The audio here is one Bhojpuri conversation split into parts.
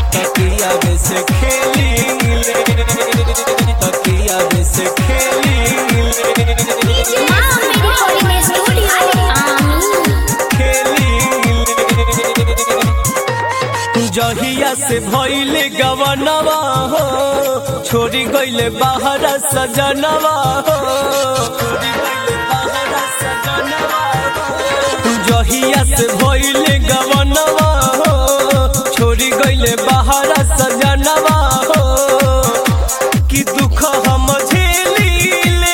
तकिया में से खेली ले तकिया में से खेली ले माँ मेरी थोड़ी में स्टूडियो आमीन खेली जहिया से भइले गवनवा हो छोड़ी गइले बाहर सजनवा हो छोड़ी गइले बाहर सजनवा हो। जहिया से भइले गवनवा हो छोड़ी गइले बाहर सजनवा हो कि दुख हम झेलीले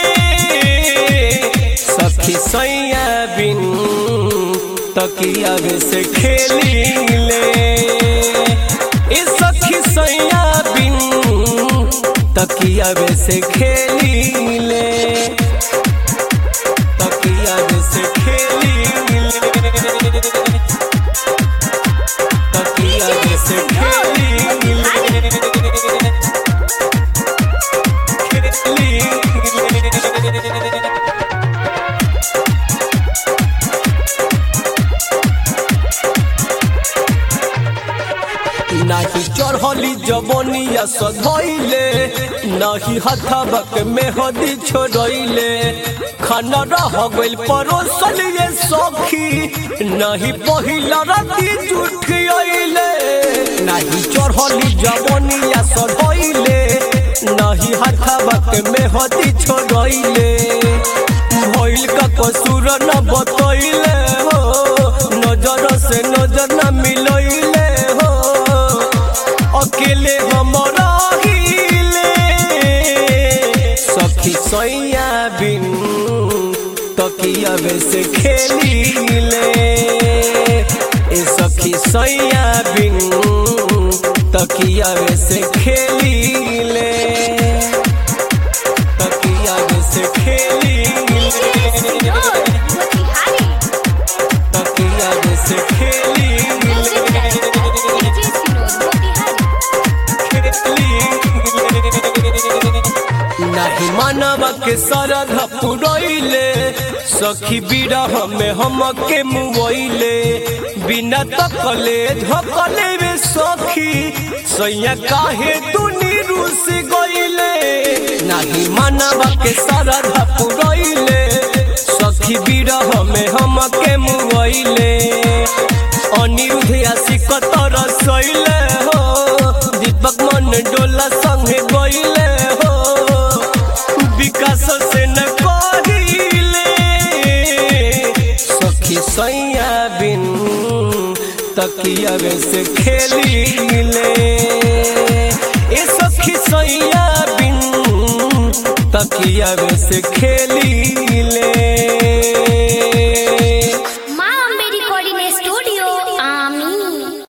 सखी सैया बिन तकिया में से खेलीले ए सखी सैया बिन तकिया में से खेलीले तकिया में से खेलीले तकिया में से खेलीले खेलीले नाही चढ़ली जवनिया सधैले नाही हथबक में हदी छोड़ैले खाना रह गइल परोसल ये सखी नहीं पहिला राती जुठियैले नाही चढ़ली जवनिया सधैले नहीं हथबक में हदी छोड़ैले भइल का कसूर न बतैले हो नजर से नजर न मिलैले हो अकेले हम रहिले सखी सैया बिन तकिया में से खेलीले ए सखी सैया बिन तकिया में से खेलीले तकिया में से खेलीले तकिया में से खेलीले नाही मानव के सरध पुरैले सखी बिरह में हम के मुवैले बिना तकले धकले वे सखी सैया काहे दुनी रूस गइले नाही मानव के सरध पुरैले सखी बिरह में हम के मुवैले अनिरुद्ध आशिक तर सैले हो दीपक मन डोला संगे गइले हो विकास से न कहिले सखी सैया बिन तकिया में से खेलीले ए सखी सैया बिन तकिया में से खेलीले